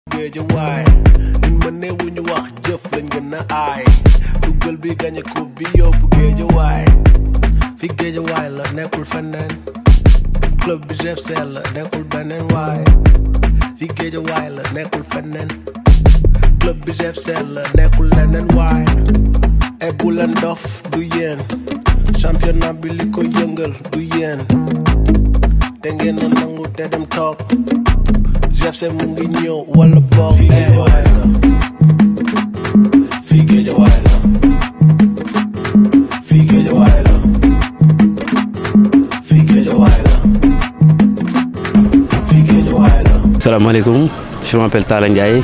géejawaay ñun ma neewu ñu wax jëf lañ gën a aay duggal bi gañe coupe bi yóbbu géejawaay fi géejawaay la nekkul feneen club bi GFC la nekkul beneen waay fi géejawaay la nekkul feneen club bi GFC la nekkul leneen waay e bu leen dof du yéen championnat bi li ko yëngal du yéen te ngeen a nangu te dem toog GFC mu ngi ñëw wala boog fii géejawaay la fii géejawaay la fii géejawaay la fii géejawaay la fii géejawaay la salaamaaleykum je m'appelle Talla Ndiaye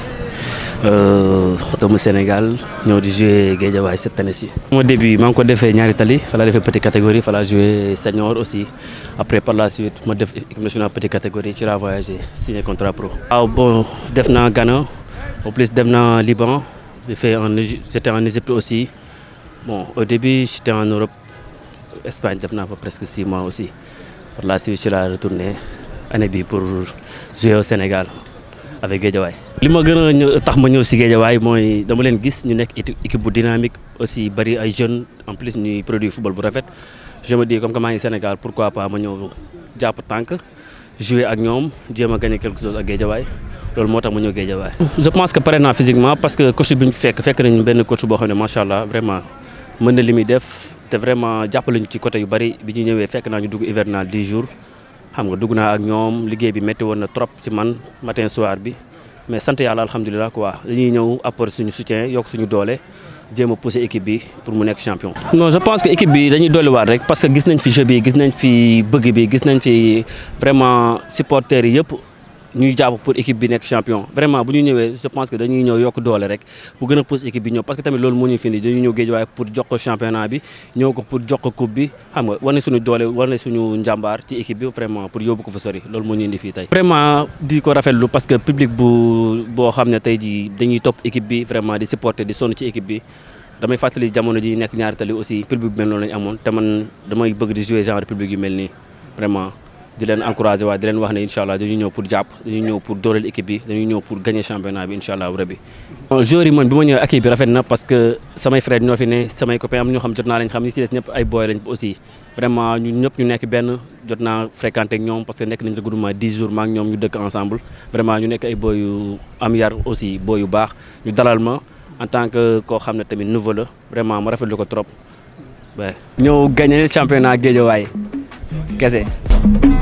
doomu Sénégal ñëw di jouer Guédiawaye cette année-ci. Mon début maa ngi ko defee ñaari tali fa laa defee petite catégorie fa laa joué senior aussi après par la suite ma def équipe nationale petite catégorie ci laa voyagé signé contrat pro. waaw bon def naa Ghana au plus def naa Liban j'ai fait en Égypte j'étais en Égypte aussi bon au début j'étais en Europe Espagne def naa fa presque six mois aussi par la suite ci laa retourné année bi pour jouer au Sénégal. avec Guédiawaye li ma gën a ñëw tax ma ñëw si Guédiawaye mooy dama leen gis ñu nekk équipe bu dynamique aussi bari ay jeunes en plus ñuy produit football bu rafet je me dis comme que maa ngi Sénégal pourquoi pas ma ñëw jàpp tànk jouer ak ñoom jéem a gagner quelque chose ak Guédiawaye loolu moo tax ma ñëw Guédiawaye. je pense que pare naa physiquement parce que coach bi ñu fekk fekk nañu benn coach boo xam ne macha allah vraiment mën na li muy def te vraiment jàppale ñu ci côté yu bari bi ñu ñëwee fekk naa ñu dugg hivernal 10 jours. xam nga dugg naa ak ñoom liggéey bi métti woon na trop ci man matin soir bi mais sant yàlla alhamdulilah quoi dañuy ñëw apporter suñu soutien yokk suñu doole jéem a pousser équipe bi pour mu nekk champion. non je pense que équipe bi dañuy dolliwaat rek parce que gis nañ fi jeu bi gis nañ fi bëgg bi gis nañ fi vraiment supporters yi yëpp ñuy jàpp pour équipe bi nekk champion vraiment bu ñu ñëwee je pense que dañuy ñëw yokk doole rek bu gën a pousse équipe bi ñëw parce que tamit loolu moo ñu fi indi dañuy ñëw Guédiawaye pour jox ko championnat bi ñëw ko pour jox ko coupe bi xam nga war na suñu doole war na suñu njàmbaar ci équipe bi vraiment pour yóbbu ko fa sori loolu moo ñu indi fii tey. vraiment di ko rafetlu parce que public bu boo xam ne tey jii dañuy topp équipe bi vraiment di supporter di sonn ci équipe bi damay fàttali jamono ji nekk ñaari tali aussi public bu mel noonu lañu amoon te man damay bëgg di jouer genre public yu mel nii vraiment. di leen encouragé waaye di leen wax ne incha allah dañuy ñëw pour jàpp dañuy ñëw pour dooleel équipe bi dañuy ñëw pour gagner championnat bi incha allah rabbi joueurs yi man bi ma ñëwee équipe bi rafet na parce que samay frères ñoo fi ne samay copains am ñoo xam jot naa lañ xam ñi ci des ñëpp ay boy lañ aussi vraiment ñun ñëpp ñu nekk benn jot naa fréquenté ak ñoom parce que nekk nañ regroupement 10 jours maa ak ñoom ñu dëkk ensemble vraiment ñu nekk ay boy yu am yar aussi boy yu baax ñu dalal ma en tant que koo xam ne tamit nouveau la vraiment ma rafetlu ko trop waaw ñëw gagner championnat Guédiawaye kese